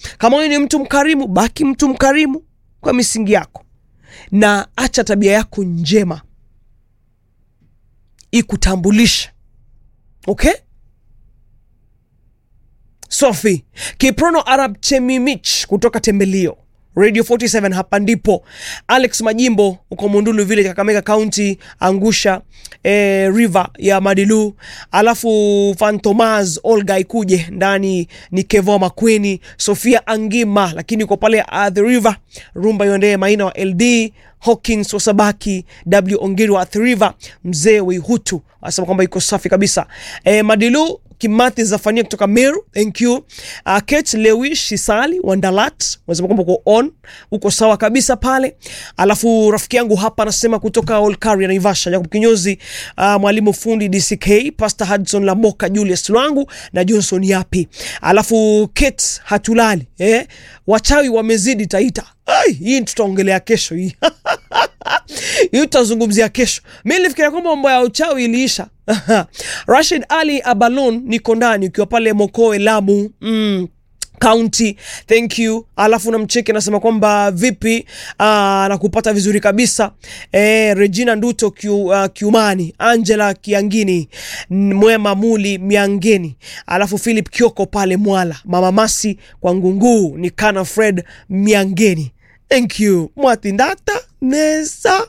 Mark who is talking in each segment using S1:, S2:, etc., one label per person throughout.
S1: kama wewe ni mtu mkarimu baki mtu mkarimu kwa misingi yako na acha tabia yako njema ikutambulishe okay sofi kiprono arab chemimich kutoka tembelio radio 47 hapa ndipo alex majimbo uko mundulu village kakamega county angusha eh, river ya madilu alafu fantomas olga ikuje ndani ni kevo makweni sofia angima lakini uko pale uh, the river rumba iondee maina wa ld hawkins wasabaki w ongiri wa the river mzee weihutu anasema kwamba iko safi kabisa eh, madilu kimathi zafania kutoka meru thank you uh, kate lewi shisali wandalat wanasema kwamba uko on uko sawa kabisa pale alafu rafiki yangu hapa anasema kutoka olkari naivasha jacob kinyozi uh, mwalimu fundi dck pastor hudson lamoka julius lwangu na johnson yapi alafu kate hatulali eh? wachawi wamezidi taita Ai, hii tutaongelea kesho hii hii tutazungumzia kesho mi nilifikiria kwamba mambo ya uchawi iliisha rashid ali abalon niko ndani ukiwa pale mokoe lamu mm county thank you alafu namcheki anasema kwamba vipi uh, nakupata vizuri kabisa eh, regina nduto Kiu, uh, kiumani angela kiangini N- mwema muli miangeni alafu philip kioko pale mwala mama masi kwa ngunguu ni kana fred miangeni thank you mwatindata nesa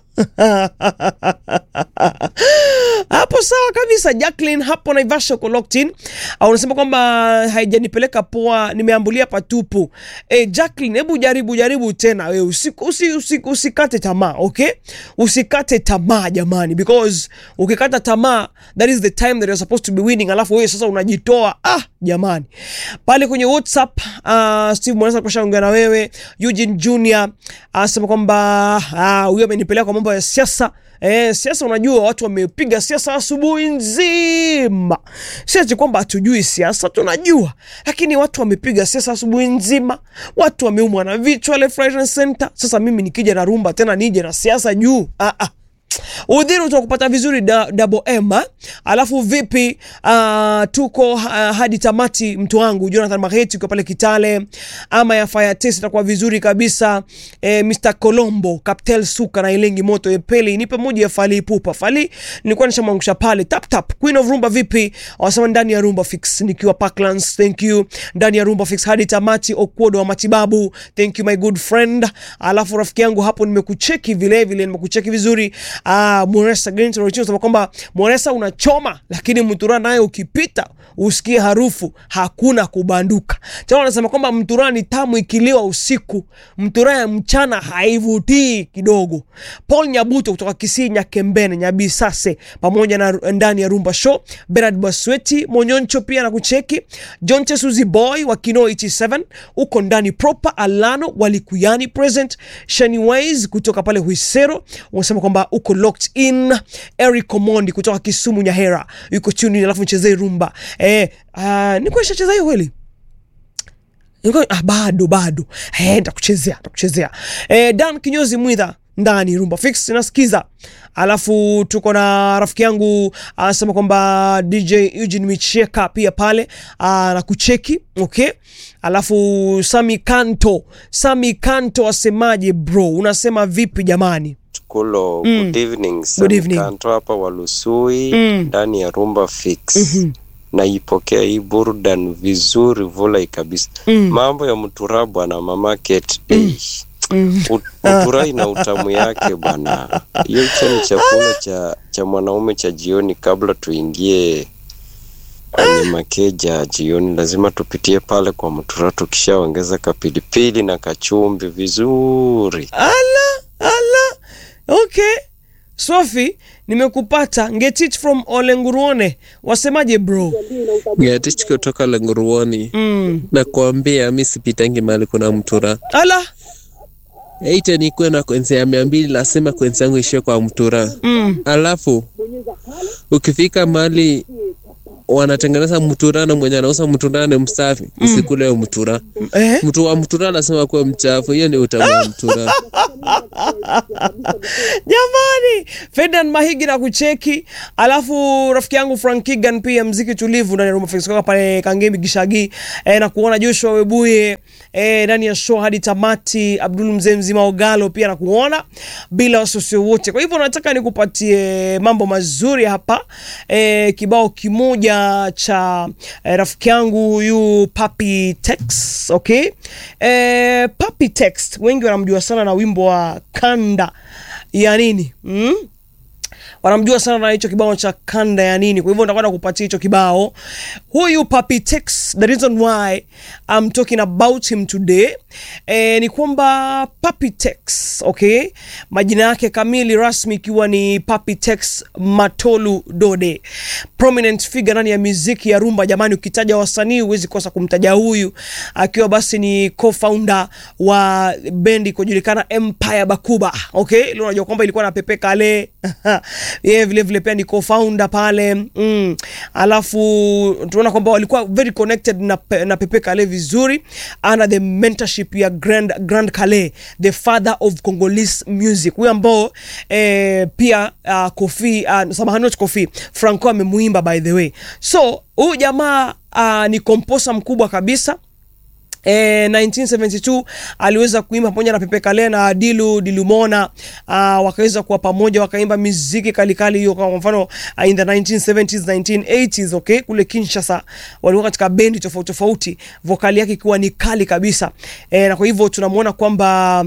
S1: hapo sawa kabisa jacklin hapo naivasha uko locked in au unasema kwamba haijanipeleka poa nimeambulia patupu e, jacklin hebu jaribu jaribu tena we usikate usi, usi, usikate tamaa okay usikate tamaa jamani because ukikata tamaa that is the time that you're supposed to be winning alafu wewe sasa unajitoa ah jamani pale kwenye whatsapp uh, steve mwanasa kushaongea na wewe eugene junior anasema kwamba ah, huyo amenipeleka kwa mambo ya siasa Eh, siasa unajua watu wamepiga siasa asubuhi nzima siati kwamba hatujui siasa tunajua lakini watu wamepiga siasa asubuhi nzima watu wameumwa na vichwa left right and center sasa mimi nikija na rumba tena nije na siasa juu ah, ah udhiri utakupata vizuri da, double m ha? alafu vipi uh, tuko uh, hadi tamati mtu wangu jonathan maheti ukiwa pale kitale ama ya fire test itakuwa vizuri kabisa eh, mr colombo captel suka na ilengi moto epeli nipe moja ya fali pupa fali nilikuwa nishamwangusha pale tap tap queen of rumba vipi wasema ndani ya rumba fix nikiwa parklands thank you ndani ya rumba fix hadi tamati okwodo wa matibabu thank you my good friend alafu rafiki yangu hapo nimekucheki vile vile nimekucheki vizuri ah, Moresa Green Torotino sema kwamba Moresa unachoma, lakini Mtura naye ukipita usikie harufu hakuna kubanduka. Tena wanasema kwamba Mtura ni tamu ikiliwa usiku, Mtura ya mchana haivutii kidogo. Paul Nyabuto kutoka Kisii, Nyakembene, Nyabisase pamoja na ndani ya Rumba Show, Bernard Basweti Monyoncho pia na kucheki John Chesuzi Boy wa Kino 87 uko ndani proper Alano walikuyani present Shani Ways kutoka pale Huisero wanasema kwamba uko locked in. Eric Omondi kutoka Kisumu Nyahera yuko tuni, alafu nichezee rumba eh, uh, nikuwa nishacheza hiyo kweli Nilikuwa- ah, bado bado eh, nitakuchezea nitakuchezea eh, Dan Kinyozi Mwidha ndani rumba fix nasikiza alafu tuko na rafiki yangu anasema kwamba dj eugene micheka pia pale ah, na kucheki okay alafu sami kanto sami kanto asemaje bro unasema vipi jamani
S2: Kulo,
S1: Mm.
S2: good evening.
S1: Good evening.
S2: Kanto hapa Walusui
S1: Mm.
S2: ndani ya Rumba Fix. Naipokea hii burdan vizuri vulai kabisa.
S1: Mm.
S2: Mambo ya mtura bwana mama Kate. Mm.
S1: Mm.
S2: Mtura ina utamu yake bwana. Hiyo hicho ni chakula cha cha mwanaume cha jioni kabla tuingie kwenye makeja jioni, lazima tupitie pale kwa mtura, tukishaongeza kapilipili na kachumbi vizuri.
S1: ala ala okay sofi nimekupata ngetich from olenguruone wasemaje bro
S3: Gatich kutoka Lenguruoni
S1: mm.
S3: na kuambia mi sipitangi mahali kuna mtura
S1: ala
S3: eite nikuwe na kwenzi ya mia mbili lasema kwenzi yangu ishie kwa mtura
S1: mm.
S3: alafu ukifika mahali wanatengeneza mtura na mwenye anauza mtura ni msafi, msikule hiyo mtura.
S1: eh?
S3: Mtu wa mtura anasema kuwa mchafu, hiyo ni utamu wa mtura.
S1: Jamani, Ferdinand Mahigi na kucheki, alafu rafiki yangu Frank Kigan pia mziki tulivu ndani ya Rumba Fix kutoka pale Kangemi Gishagi eh, na kuona Joshua Webuye eh, ndani ya show hadi tamati. Abdul mzee mzima Ogalo pia na kuona bila wasiwasi wote. Kwa hivyo nataka nikupatie mambo mazuri hapa eh, kibao kimoja cha eh, rafiki yangu huyu Papi Tex, okay eh, Papi Tex wengi wanamjua sana na wimbo wa kanda ya nini mm? wanamjua sana na hicho kibao cha kanda ya nini. Kwa hivyo nitakwenda kupatia hicho kibao. Huyu Papi Tex, the reason why I'm talking about him today eh, ni kwamba Papi Tex, okay, majina yake kamili rasmi ikiwa ni Papi Tex Matolu Dode, prominent figure ndani ya muziki ya rumba. Jamani, ukitaja wasanii huwezi kosa kumtaja huyu, akiwa basi ni co-founder wa bendi kujulikana Empire Bakuba, okay, leo unajua kwamba ilikuwa na Pepe Kale yeye vile vile pia ni co-founder pale mm. Alafu tunaona kwamba walikuwa very connected na, pe, na Pepe Kale vizuri under the mentorship ya Grand, Grand Kale the father of Congolese music, huyo ambao eh, pia uh, Kofi uh, samahani not Kofi Franco amemuimba by the way, so huyu jamaa uh, ni composer mkubwa kabisa Eh, 1972 aliweza kuimba pamoja na Pepe Kale na Dilu Dilumona uh, wakaweza kuwa pamoja wakaimba miziki kalikali hiyo, kwa mfano uh, in the 1970s 1980s, okay, kule Kinshasa walikuwa katika bendi tofauti tofauti, vokali yake ikiwa ni kali kabisa eh, na kwa hivyo tunamwona kwamba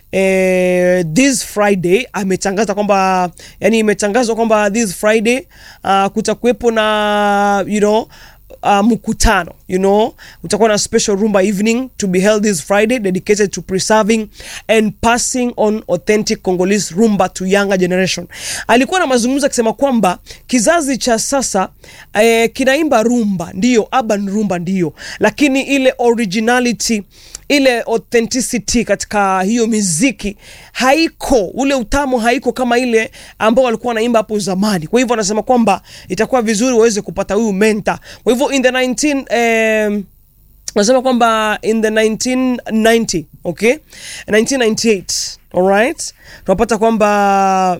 S1: eh, this Friday ametangaza kwamba yani, imetangazwa kwamba this Friday uh, kutakuwepo na you know uh, mkutano you know utakuwa na special rumba evening to be held this friday dedicated to preserving and passing on authentic congolese rumba to younger generation alikuwa na mazungumzo akisema kwamba kizazi cha sasa eh, kinaimba rumba ndio urban rumba ndio lakini ile originality ile authenticity katika hiyo miziki haiko, ule utamu haiko kama ile ambao walikuwa wanaimba hapo zamani. Kwa hivyo anasema kwamba itakuwa vizuri waweze kupata huyu mentor. Kwa hivyo in the 19 eh, nasema kwamba in the 1990 okay 1998 alright tunapata kwamba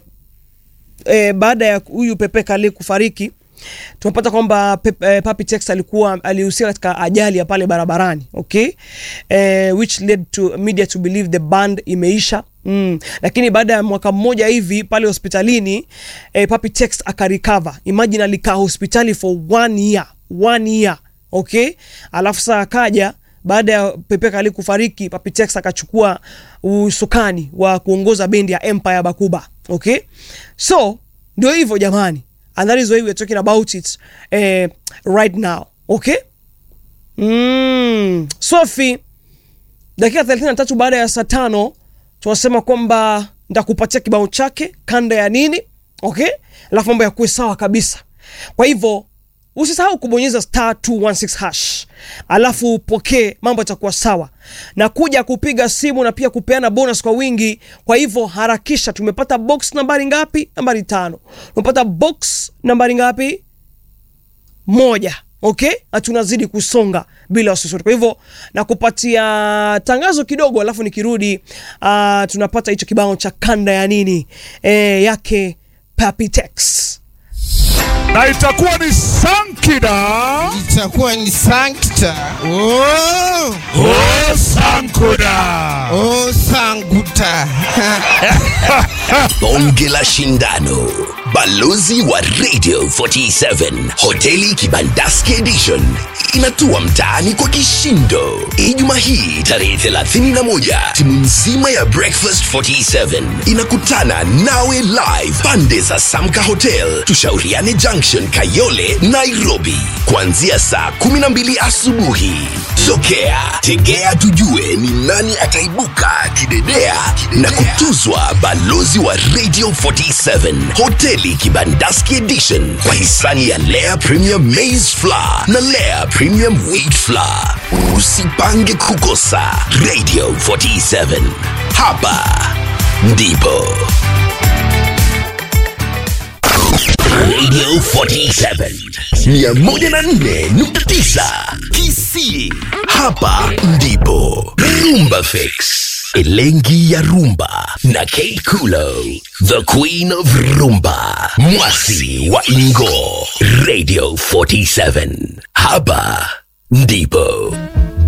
S1: eh, baada ya huyu Pepe Kale kufariki tunapata kwamba eh, Papi Tex alikuwa alihusika katika ajali ya pale barabarani okay, eh, which led to media to believe the band imeisha Mm. Lakini baada ya mwaka mmoja hivi pale hospitalini eh, Papi Tex akarecover. Imagine alikaa hospitali for one year, one year okay, alafu saa akaja baada ya Pepe Kale kufariki, Papi Tex akachukua usukani wa kuongoza bendi ya Empire Bakuba okay, so ndio hivyo jamani and that is why we are talking about it eh, right now okay mm. Sophie, dakika 33 baada ya saa tano tunasema kwamba nitakupatia kibao chake kanda ya nini okay, alafu mambo yakuwe sawa kabisa. Kwa hivyo usisahau kubonyeza star 216 hash alafu upokee, mambo yatakuwa sawa na kuja kupiga simu na pia kupeana bonus kwa wingi. Kwa hivyo harakisha. Tumepata box nambari ngapi? Nambari tano. Tumepata box nambari ngapi? Moja. Okay, na tunazidi kusonga bila wasiwasi. Kwa hivyo nakupatia tangazo kidogo, alafu nikirudi, uh, tunapata hicho kibao cha kanda ya nini e, yake Papi Tex
S4: na itakuwa ni Sankida
S5: itakuwa ni Sankta. Oh,
S4: o Sankuda.
S5: oh Sanguta.
S6: Bonge la Shindano, balozi wa Radio 47, hoteli Kibandaski Edition inatua mtaani kwa kishindo. Ijumaa hii tarehe 31, timu nzima ya Breakfast 47 inakutana nawe live pande za Samka Hotel, Tushauriane Junction, Kayole, Nairobi, kuanzia saa 12 asubuhi. Sokea, tegea tujue ni nani ataibuka kidedea na kutuzwa balozi wa Radio 47 hoteli Kibandaski Edition kwa hisani ya Lea Premium Maize Flour na Lea Premium Wheat Flour. Usipange kukosa Radio 47, hapa ndipo Radio 47 104.9 Kisii. Hapa ndipo Rumba Fix, Elengi ya Rumba na Kate Kulo, the Queen of Rumba, Mwasi wa Ingo. Radio 47 hapa ndipo